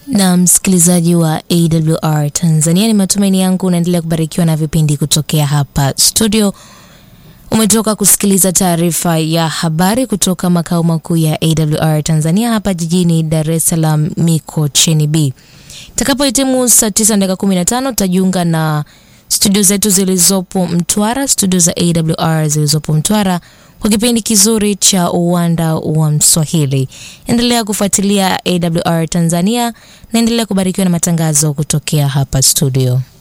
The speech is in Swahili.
Na msikilizaji wa AWR Tanzania, ni matumaini yangu unaendelea kubarikiwa na vipindi kutokea hapa studio. Umetoka kusikiliza taarifa ya habari kutoka makao makuu ya AWR Tanzania hapa jijini Dar es Salaam Mikocheni B. Itakapohitimu saa 9 dakika 15 tutajiunga na studio zetu zilizopo Mtwara, studio za AWR zilizopo Mtwara kwa kipindi kizuri cha uwanda wa Mswahili. Endelea kufuatilia AWR Tanzania na endelea kubarikiwa na matangazo kutokea hapa studio.